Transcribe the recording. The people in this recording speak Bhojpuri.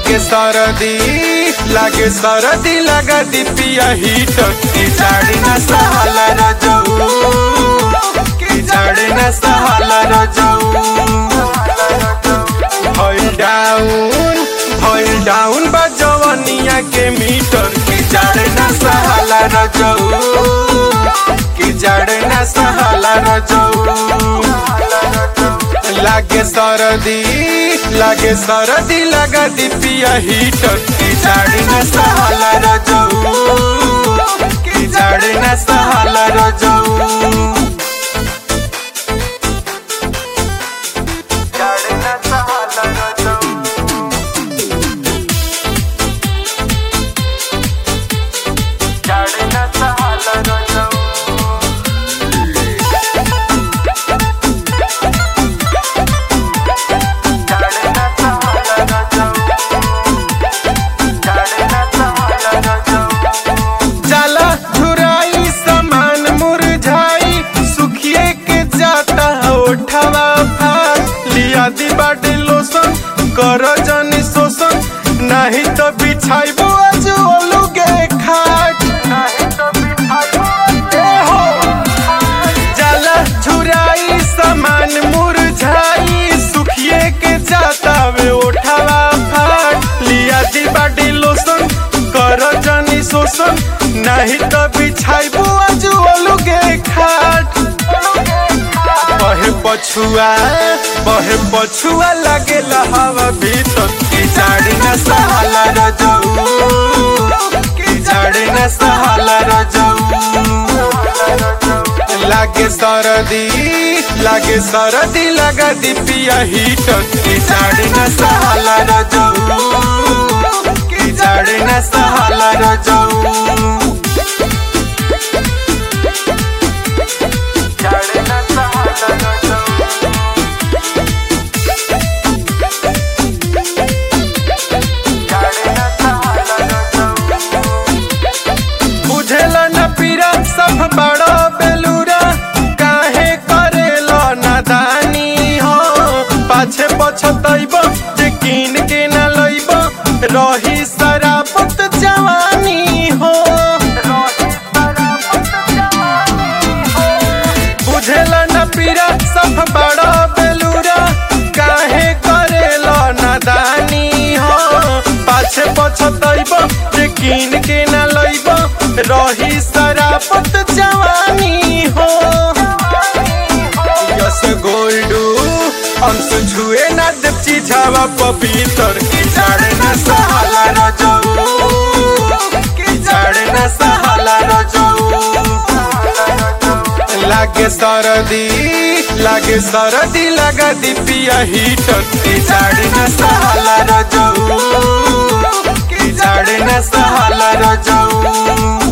लागे सरदी लागे सरदी लगा दी पिया हीटर की जाड़ी न सहाला रजऊ की जाड़ी न सहाला रजऊ भइल डाउन भइल डाउन बा जवनिया के मीटर की जाड़ी न सहाला रजऊ की जाड़ी न सहाला रजऊ लागे सरदी लागे सरदी लगा दी पिया हीटर की जाड़ी न सहाला रजऊ की जाड़ी न सहाला रजऊ जाड़ी न सहाला रजऊ जाड़ी न सहाला रजऊ जाला झुराई समान मुरझाई सुखिए के जाता ओठवा फाट लिया दी बाटे लोसन कर जनी शोषण नहीं तो बिछाइबो आज ओलुगे खाट नहीं तो बिछाइबो ए हो जाला झुराई समान मुरझाई सुखिए के जाता वे ओठवा फाट लिया दी बाटी लोसन कर जनी शोषण नहीं तो बिछाइबू आज ओलुगे खाट बहे पछुआ बहे पछुआ लगे हवा भीतर की जाड़ी न सहाला रजऊ की जाड़ी न सहाला रजऊ लागे सरदी लागे सरदी लगा दी पिया हीटर की जाड़ी न सहाला रजऊ की जाड़ी न सहाला रजऊ जाड़ी न सहाला रजऊ जाड़ी न सहाला रजऊ बुझेला न पीरा सब बड़ो बेलूरा काहे करेला नादानी हो पाछे पछतैब जे कीन के न लैब रही सरापत जवानी हो बुझेला न पीरा सब बड़ो बेलूरा काहे करेला नादानी हो पाछे पछतैब जे कीन के न लैब रही सरापत जवानी हो यस गोल्डू अंश छुए न देव चिझावा पपीतर की जाड़े न सहाला रजऊ की जाड़े न सहाला रजऊ लागे सरदी लागे सरदी लगा दी पिया हीटर की जाड़ी न सहाला रजऊ की जाड़ी न सहाला रजऊ